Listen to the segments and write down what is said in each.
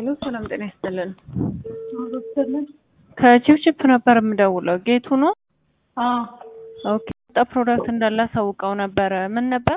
ሄሎ ሰላም ጤና ይስጥልን። አበስልን ከቺፕቺፕ ነበር የምደውለው። ጌቱ ነው? አዎ ኦኬ። ጣ ፕሮዳክት እንዳለ አሳውቀው ነበረ። ምን ነበር?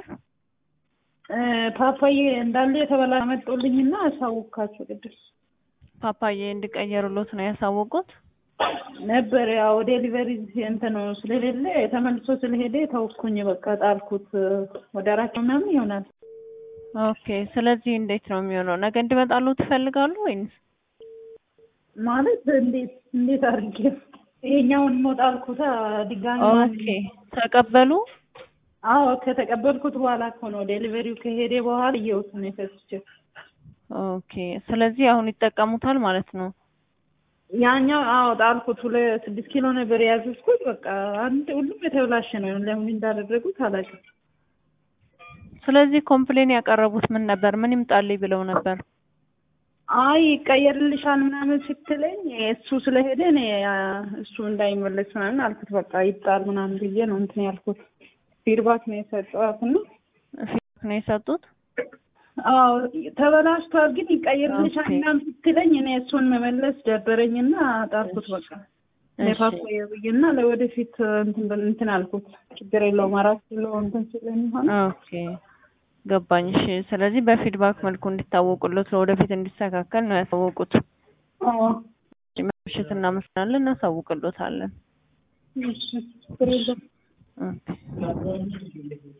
ፓፓዬ እንዳለ የተበላ መጦልኝና አሳውካቸው ቅድም ፓፓዬ እንዲቀየሩሎት ነው ያሳወቁት? ነበር ያው ዴሊቨሪ እንትን ስለሌለ ተመልሶ ስለሄደ ተውኩኝ። በቃ ጣልኩት። ወደ አራት ምናምን ይሆናል። ኦኬ። ስለዚህ እንዴት ነው የሚሆነው? ነገ እንዲመጣሉ ትፈልጋሉ ወይንስ? ማለት እንዴት እንዴት አድርጌ ይሄኛውን ሞት ጣልኩታ ድጋሚ ኦኬ። ተቀበሉ? አዎ ከተቀበልኩት በኋላ እኮ ነው ዴሊቨሪው ከሄደ በኋላ እየወጡ ነው የፈስቸው። ኦኬ። ስለዚህ አሁን ይጠቀሙታል ማለት ነው። ያኛው አዎ ጣልኩት። ሁለት ስድስት ኪሎ ነበር የያዝኩት። በቃ አንድ ሁሉም የተበላሸ ነው። ለምን እንዳደረጉት አላውቅም። ስለዚህ ኮምፕሌን ያቀረቡት ምን ነበር? ምን ይምጣልኝ ብለው ነበር? አይ ይቀየርልሻል ምናምን ስትለኝ እሱ ስለሄደ እኔ እሱ እንዳይመለስ ምናምን አልኩት። በቃ ይጣል ምናምን ብዬ ነው እንትን ያልኩት። ፊድባክ ነው የሰጠኋት እና ፊድባክ ነው የሰጡት? አዎ ተበላሽቷል፣ ግን ይቀየርልሻል ኦኬ። ምናምን ስትለኝ እኔ እሱን መመለስ ደበረኝና ጣልኩት። በቃ ለፓፓዬ ብዬና ለወደፊት እንትን በል- እንትን አልኩት። ችግር የለውም አራት ኪሎ እንትን ስለሚሆን ኦኬ ገባኝ። እሺ ስለዚህ በፊድባክ መልኩ እንዲታወቁለት ለወደፊት እንዲስተካከል ነው ያሳወቁት። አዎ ምሽት እናመስላለን፣ እናሳውቅሎታለን። እሺ ችግር የለውም። ኦኬ